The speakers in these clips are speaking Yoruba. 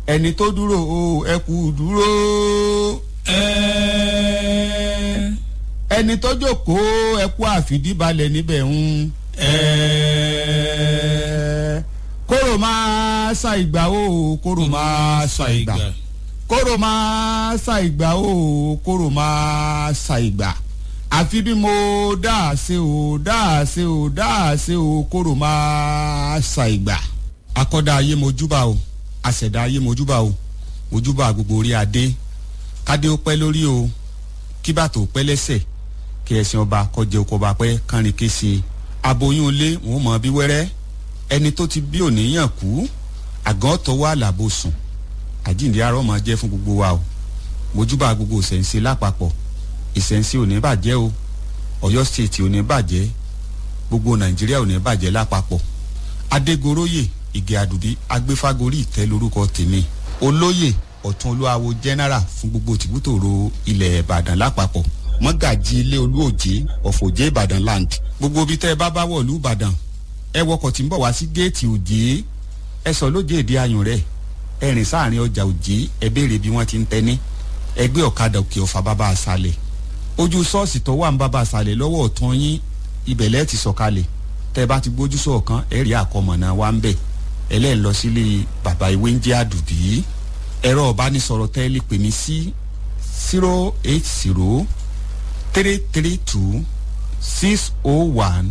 ẹni tó dúró o ẹ kú dúró ẹ ẹni tó jókòó ẹ kú àfìdíbalẹ̀ níbẹ̀ ń ẹ kóró máa sa ìgbà o kóró máa sa ìgbà kóró máa sa ìgbà o kóró máa sa ìgbà àfi bí mo dáa ṣe o dáa ṣe o dáa ṣe o kóró máa sa ìgbà. akọ́dá ayé mojúbà o àṣẹ̀dá ayé mojúbà o mojúbà gbogbo orí adé kádé ó pẹ́ lórí o kí bàtò pẹ́ lẹ́sẹ̀ kí ẹ̀sìn ọba kọjẹ oko ọba pẹ́ kánrin kése aboyún ilé wọn mọ̀ bí wẹ́rẹ́ ẹni tó ti bí òníyàn kú àgàn tọwọ́ àlàbò sùn àjíǹde arọ́ máa jẹ́ fún gbogbo wa o mojúbà gbogbo ìṣẹ̀ǹsẹ̀ lápapọ̀ ìṣẹ̀ǹsẹ̀ ò ní bàjẹ́ o ọ̀yọ́ stéètì ò ní bàjẹ́ gbogbo nàìjíríà ò ní bàjẹ́ lápapọ̀ adégoróyè ìgè àdùbí agbéfágorí ìtẹ́ lórúkọ tèmi olóyè ọ̀tún olúwawo general fún gbogbo tìbútòrò ilẹ̀ ìbàdàn lápapọ̀ mọ́gàjì ilé olúòjé ọ̀fọ̀jẹ́ ìbàdàn land gbogbo ibi tẹ́ ẹ bá bá wọ̀lú ìbàdàn ẹ wọkọ̀ tí ń bọ̀ wá sí géètì òjé ẹ sọ lójé èdè ayùn rẹ̀ ẹ rìn sáàrin ọjà òjé ẹ béèrè bí wọ́n ti ń tẹ́ni ẹgbẹ́ ọ̀kadà òkè ọ̀fà bàbá àṣàlẹ̀ ojú ṣọ́ọ̀ṣì tó wà ń bàbá àṣàlẹ̀ lọ́wọ́ ọ̀tún yín ibẹ̀lẹ́ ti sọ̀kalẹ̀ tẹ́ ẹ bá ti gbójú sọ̀kan ẹ rí àkọmọ̀nà wa ń bẹ̀ ẹlẹ́ẹ̀ lọ sílé bàbá ìwé ń jẹ́ àdùbí ẹ̀rọ ọ̀bánisọ̀rọ̀ tẹ́ ẹ lè pè mí sí zero eight zero three three two six oh one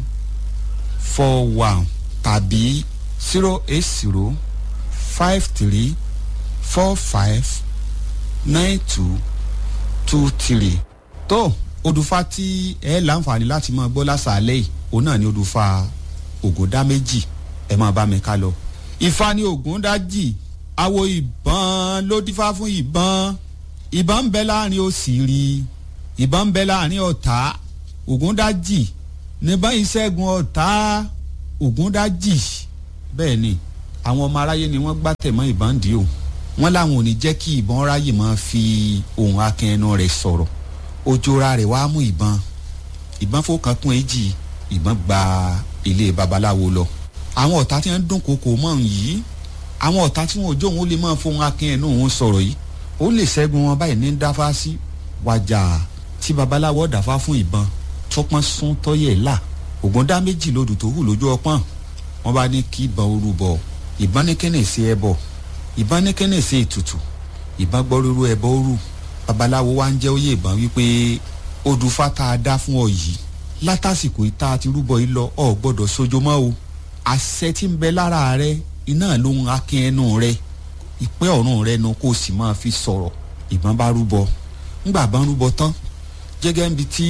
four one tàbí zero eight zero five three four five nine two two three. tó odùfà tí ẹ láǹfààní láti máa gbọ́ lásàálẹ̀ yìí òun náà ni odùfà ògòdá méjì ẹ máa bá mi ká lọ. ìfà ni ògúndájì awo ìbọn ló dífá fún ìbọn ìbọn ń bẹ láàrin òsìrí ìbọn ń bẹ láàrin ọ̀tá ògúndájì níbọn ìṣẹ́gun ọ̀tá ògúndájì bẹ́ẹ̀ ni àwọn ọmọ aráyé ni wọ́n gbá tẹ̀mọ́ ìbọn dì o wọ́n láwọn ò ní jẹ́ kí ìbọn ráyè máa fi ohun akin ẹnu rẹ̀ sọ̀rọ̀ ojora rẹ̀ wá mú ìbọn ìbọn fọkàn kún èjì ìbọn gba ilé babaláwo lọ àwọn ọ̀tá tí wọ́n ń dún koko mọ́ ọ̀hún yìí àwọn ọ̀tá tí wọn ò jó òun ó lè máa fohun akin ẹnu òun sọ̀rọ̀ yìí ó lè ṣẹ́gun wọn báyìí ní dáfá sí wájà tí babaláwo dáfá fún ìbọn tọpọ́n sún tọ́yẹ̀ là ògùn dá méjì lodò tó hù lójú ọpọ́n wọn bá ní kí ìbọn orú bọ̀ ìbọn ní kẹ́nẹ̀ sí ẹbọ ìbọn ní kẹ́nẹ̀ sí ètùtù ìbọn gbọ́ rúru ẹbọ orú babaláwo wá ń jẹ́ òye ìbọn wípé odùfá tá a dá fún ọ yìí látàsìkò ìta àti rúbọ yìí lọ ọ gbọ́dọ̀ sojo mọ́ o àṣẹ tí ń bẹ lára rẹ iná ló ń akin ẹnu rẹ ìpẹ́ ọ̀run rẹ nu kó o sì máa fi sọ̀rọ̀ ìbọn bá rúbọ ńgbà bá rúbọ tán jẹ́gẹ́ ń bi tí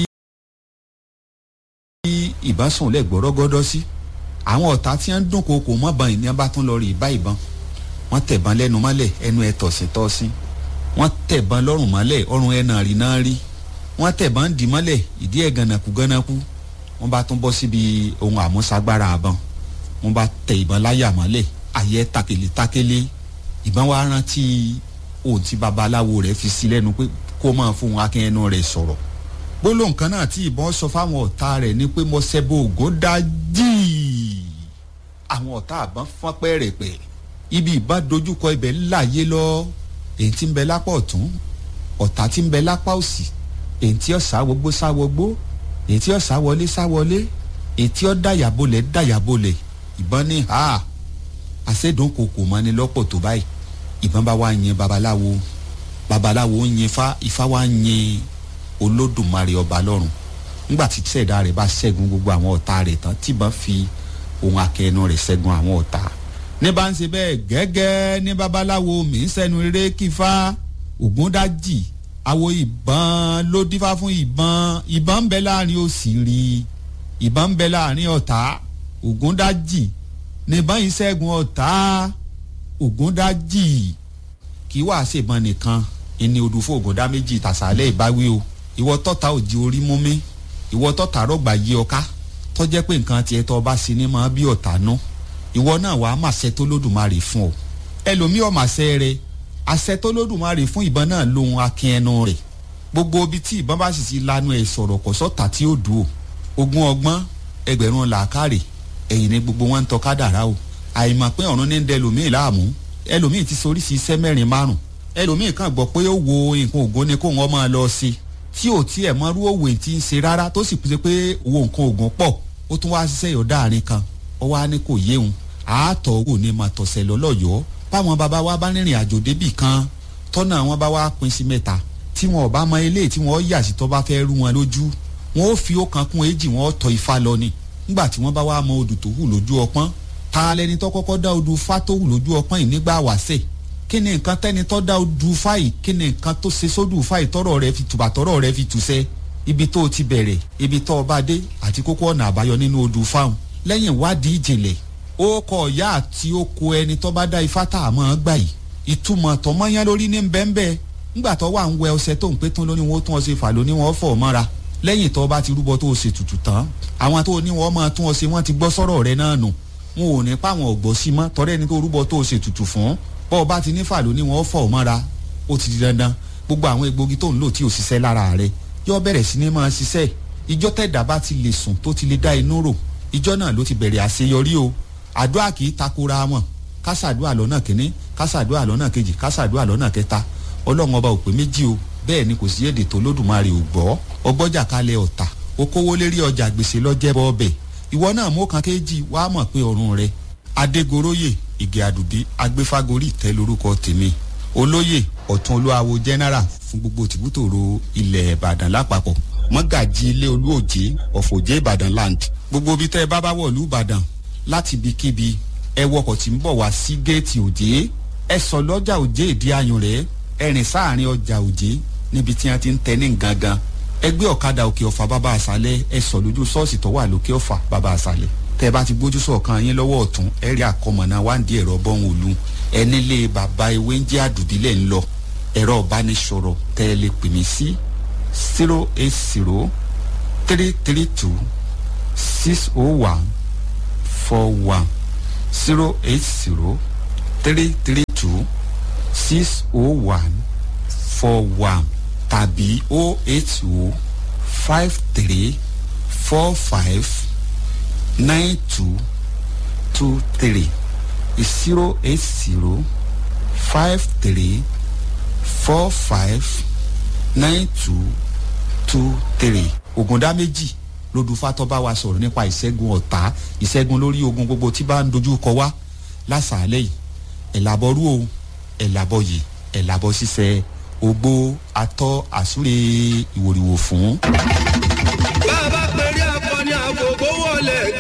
ìbọn sùn lẹ̀ gbọ́rọ́gọ́dọ́ sí àwọn ọ̀tá tí wọ́n ń dún koko mọ́bọn ìní bá tún lọ rí ìbá ìbọn wọ́n tẹ̀bọn lẹ́nu mọ́lẹ̀ ẹnu ẹ̀ tọ̀sí tọ́sí wọ́n tẹ̀bọn lọ́rùn mọ́lẹ̀ ọrùn ẹ̀ náà rí náà rí wọ́n tẹ̀bọn dì mọ́lẹ̀ ìdí ẹ̀ gànàkú gànàkú wọ́n bá tún bọ́ síbi ohun àmúṣagbára àbọn wọ́n bá tẹ ìbọn láyà mọ́lẹ̀ ayé takele takele ìbọn wa rántí ohun tí babaláwo rẹ̀ fi sí lẹ́nu pé kó máa fún akin ẹnu rẹ̀ sọ̀rọ̀ gbólóhùn kan náà tí ìbọn sọ fáwọn ọ̀tá rẹ̀ ni pé mo ṣẹbọ ògùn dájì àwọn ọ̀tá àbọ̀n fọ́n pẹ́rẹ̀pẹ̀ ibi ìbọn dojúkọ ibẹ̀ láàyè lọ èyí tí ń bẹ lápá ọ̀tún ọ̀tá tí ń bẹ lápá òsì èyí tí ó sáwọgbó sáwọgbó èyí tí ó sáwọlé sáwọlé èyí tí ó dàyàbolẹ̀ dàyàbolẹ̀ ìbọn ní ha àṣẹdùn kòkò mọ́ni lọ́pọ̀ tó báyìí ìbọn bá wá yin babaláwo babaláwo ń yin ifá ifá wá ń yin olódùmarè ọba lọ́run ńgbà tí sẹ̀dá rẹ̀ bá ṣẹ́gun gbogbo àwọn ọ̀tá rẹ̀ tán tíbọn fi ohun akẹ́nu rẹ̀ ṣẹ́gun àwọn ọ̀tá. ní bá ń ṣe bẹ́ẹ̀ gẹ́gẹ́ ní babaláwo mi ń sẹ́nu eré kífá ògúndájì àwo ìbọn ló dífá fún ìbọn ìbọn ń bẹ láàrin òsìrí ìbọn ń bẹ láàrin ọ̀tá ògúndájì níbọn yìí ṣẹ́gun ọ̀tá ògúndájì kì í wàá ṣèbọn nìkan ìní odùfó ògúndá méjì tàṣálẹ̀ ìbáwí o ìwọ tọ́ta òjì orí mú mi ìwọ tọ́ta rọ̀gbà yí ọká tọ́jẹ́ pé nǹkan tiẹ̀ tọ́ bá sí ni máa bí ọ̀tá nú ìwọ náà wàá màṣẹ tó lódùmarè fún ọ ẹlòmíì ọ̀màṣẹ rẹ àṣẹ tó lódùmarè fún ìbọn náà lóhun akin ẹnu rẹ gbogbo ibi tí ìbọn bá sì ti lanu ẹ̀ sọ̀rọ̀ kọ̀ sọ́ta tí ó dùn o ogún ọgbọ́n ẹgbẹ̀rún làákàrè ẹ̀yìn ni gbogbo wọn ń tọ́ kádàrá o àìmọ̀ pé ọ̀run ní ń dẹlòmíì láàmú ẹlòmíì ti soríṣi iṣẹ́ mẹ́rin márùn ẹlòmíì kàn gbọ́ pé ó wo nǹkan ògo ni kóun ọmọ lọ sí tí ò tiẹ̀ mọ́rú òwe tí ń ṣe rárá tó sì pèsè pé owó nǹkan ògùn pọ̀ ó tún wá ṣiṣẹ́ yọ̀ọ́ dáàrin kan ó wá ní kò yéhun àátọ̀ wò ní máa tọ̀sẹ̀ lọ́lọ́yọ̀ọ́ báwọn bàbá wa bá rìnrìn àjò débì kan tọ́nà wọn bá wá pín sí mẹ́ta tí wọn ò bá mọ ilé tí wọn yà sí tó bá fẹ́ rú wọn lójú wọn ó fi ọ̀kan kún èjì wọn ó tọ ifá lọ ni nígbà tí wọ́n bá wá mọ odù tó hù lójú ọpọ́n ta lẹni tó kọ́kọ́ dá odù fá tó hù lójú ọpọ́n yìí nígbà wàṣẹ̀ kí ni nǹkan tẹ́ni tó dá odù fá yìí kí ni nǹkan tó ṣe sódù fá yìí tọ́rọ̀ rẹ fi tùbà tọ́rọ̀ rẹ fi tùṣẹ́ ibi tó o ti bẹ̀rẹ̀ ibi tó o bá dé àti kókó ọ̀nà àbáyọ nínú odù fáwọn lẹ́yìn ìwádìí ìjìnlẹ̀ ó kọ ìyá àti oko ẹni tó bá dá ifá tá a mọ̀ ọ́ gbà yìí ìtumọ̀ tọmọ́yán lórí ní bẹ́ńbẹ́ ńgbà tó wà ń wẹ ọṣẹ tó ń pé tán lóní wọn ó tún ọṣẹ fà lóní wọn ó fọ̀ mọ́ra lẹ́yìn tó bá ti rúbọ tó o ṣe tutù tán àwọn tó ní wọn máa tún ọṣẹ wọn ti gbọ́ sọ́rọ̀ rẹ náà nù wọn ò ní pa àwọn ọ̀gbọ́ sí mọ́ tọ́rẹ́ ni tó rúbọ tó o ṣe tutù fún bọ́ ọ bá ti ní fà lóní wọn ó fọ̀ mọ́ra ó ti di dandan gbogbo àwọn egbògi tó ń lò tí ò ṣiṣẹ́ lára rẹ yọ bẹ̀rẹ̀ sí ní máa ṣiṣẹ́ ìjọ tẹ̀dá bá ti lè sùn tó ti lè dá inú rò ìjọ náà ló ti bẹ̀rẹ̀ àṣeyọrí o àdúrà kì í takora wọn kásàdúrà lọ́nà kínní kásàdúrà lọ́nà kejì kásàdúrà lọ́nà kẹta ọlọ́run ọba ò pé méjì o bẹ́ẹ̀ ni kò sí èdè tó lódùmarè ò gbọ́ ọgbọ́jà kalẹ̀ ọ̀tà okòwò lérí ọjà gbèsè lọ́jẹ́bọ ọbẹ̀ ìwọ náà mú kan kéjì wàá mọ̀ pé ọ̀run rẹ adégoróyè ìgè àdùbí agbéfágorí ìtẹ́ lórúkọ tèmi olóyè ọ̀tún olúwawo general fún gbogbo tìbútòrò ilẹ̀ ìbàdàn lápapọ̀ mọ́gàjì ilé olúòjé ọ̀fọ̀jẹ́ ìbàdàn land gbogbo ibi tẹ́ ẹ bá bá wọ̀lú ìbàdàn láti ibikíbi ẹ wọkọ̀ tí ń bọ̀ wá sí géètì òjé ẹ sọ lọ́jà òjé ìdí ayùn rẹ̀ ẹ rìn sáàrin ọjà òjé níbi tí wọ́n ti ń tẹ ní gangan ẹ gbé ọ̀kadà òkè ọ̀fà bàbá àṣálẹ̀ ẹ sọ lójú ṣọ́ọ̀ṣì tó wà lókè ọ̀fà bàbá àṣálẹ̀ tẹ́ ẹ bá ti gbójú sọ̀kan yín lọ́wọ́ ọ̀tún ẹ rí àkọmọ̀nà wáǹdí ẹ̀rọ bọ́hùn òlu ẹ nílé bàbá ewé ń jẹ́ àdùbílẹ̀ ń lọ ẹ̀rọ ìbánisọ̀rọ̀ tẹ́ ẹ lè pè mí sí zero eight zero three three two six oh one four one zero eight zero three three two six oh one four one tàbí oh eight oh five three four five nine two two three zero eight zero five three four five nine two two three ògùndá méjì lódùfátọ́ bá wa sọ̀rọ̀ nípa ìṣẹ́gun ọ̀tá ìṣẹ́gun lórí ogun gbogbo tí bá ń dojú kọ wá lásàálẹ̀ yìí ẹ̀làbọ̀rú o ẹ̀làbọ̀ yìí ẹ̀làbọ̀ ṣiṣẹ́ ogbó atọ́ àsúre ìwòrìwò fún. bá a bá pèrè akọni àgbògbò wọlé.